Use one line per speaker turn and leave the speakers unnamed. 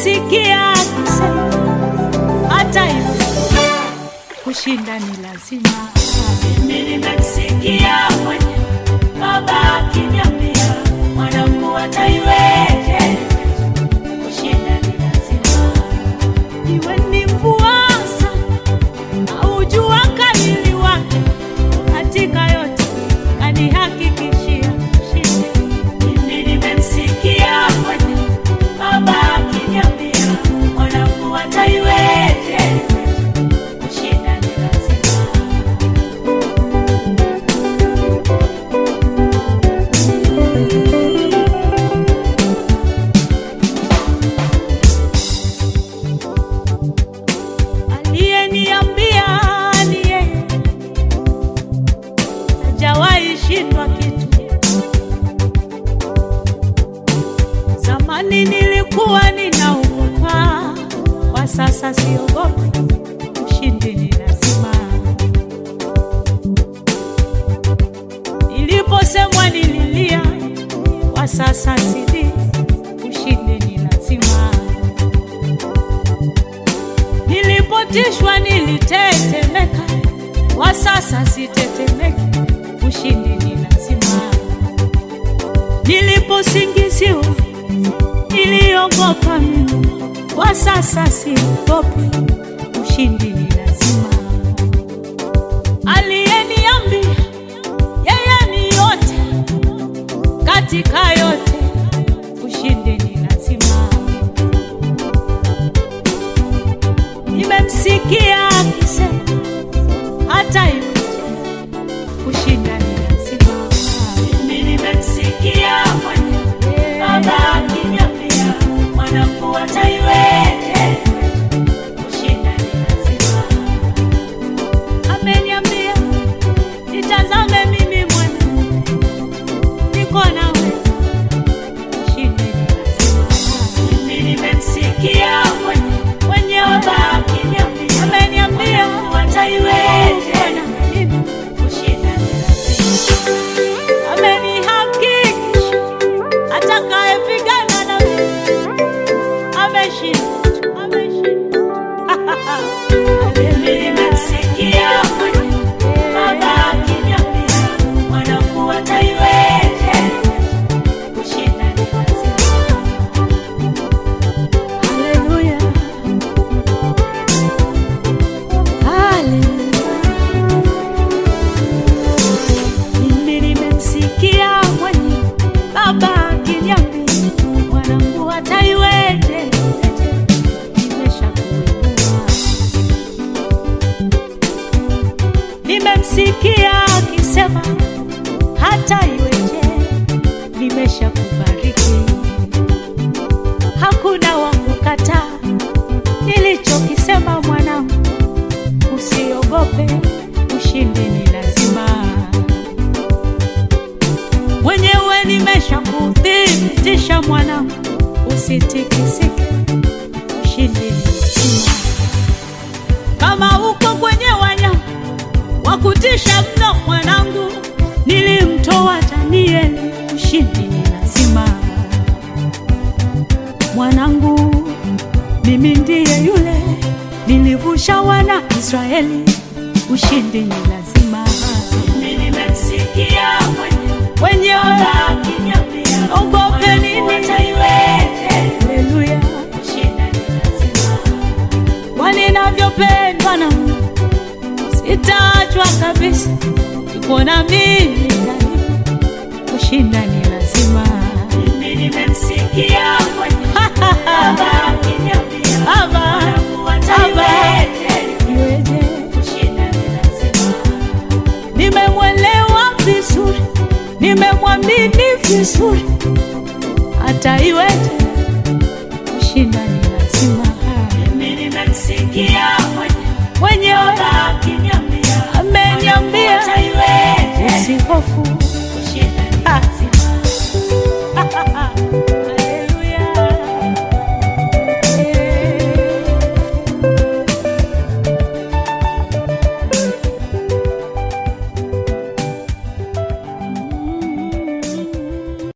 nimemsikia akisema hata hivyo kushinda ni lazima.
Mimi nimemsikia mwenye baba akiniambia mwanangu ataiweje, kushinda ni lazima.
Iwe ni mvua sana au jua kali wake, katika yote kanihakikishia ushindi.
Mimi nimemsikia mwenye baba akiniambia mwanangu ataiweje, kushinda ni lazima.
Aliyeniambia ni yeye, hajawahi shindwa kitu. Zamani nilikuwa ninaogopa, kwa sasa siogopi. Ushindi ni lazima. Niliposemwa nililia, kwa sasa sili. Ushindi ni lazima. Nilipotishwa nilitetemeka, kwa sasa sitetemeki. Ushindi ni lazima. Niliposingiziwa niliogopa mimi, kwa sasa siogopi. Ushindi ni lazima. Aliyeniambia yeye ni yote katika yote, ushindi ni lazima. Nimemsikia akisema hata hivyo kushinda ni lazima.
Mimi nimemsikia mwenye baba akiniambia mwanangu ataiweje, kushinda ni lazima.
Ameniambia nitazame mimi mwana, niko nawe, ushindi ni lazima.
Mimi nimemsikia mwenye
Mwenye
baba akiniambia
ameniambia
mwanangu ataiweje,
Bwana, mimi
kushinda ni lazima.
amenihakikisha atakayepigana na mimi ameshinda, ameshinda.
Mimi nimemsikia mwenye baba akiniambia mwanangu ataiweje, kushinda ni lazima.
Haleluya. Haleluya. Mimi nimemsikia mwenye baba akiniambia mwanangu ataiweje, nimeshakuinua. Nimemsikia akisema hata iweje, nimeshakubariki hakuna wa kukataa nilichokisema mwanangu, usiogope, ushindi ni lazima. Mwenyewe nimesha kuthibitisha mwanangu, usitikisike, ushindi ni lazima. Kama uko kwenye wanyama wa kutisha mno mwanangu, nilimtoa Danieli, ushindi ni lazima mwanangu, mimi ndiye yule nilivusha wana Israeli, ushindi ni lazima.
Mimi nimemsikia mwenye
Wenye
baba akiniambia
ogope nini?
mwanangu ataiweje,
Haleluya,
kushinda ni lazima.
kwani navyopendwa na Mungu sitaachwa kabisa, yuko na mimi daima, kushinda ni lazima.
Mimi nimemsikia mwenye baba akiniambia
Baba,
mwanangu ataiweje,
iweje?
kushinda ni lazima.
nimemwelewa vizuri, nimemwamini vizuri, hata iweje, kushinda ni lazima.
Mimi nimemsikia mwenye
Mwenyewe
baba akiniambia
ameniambia
ataiweje,
usihofu,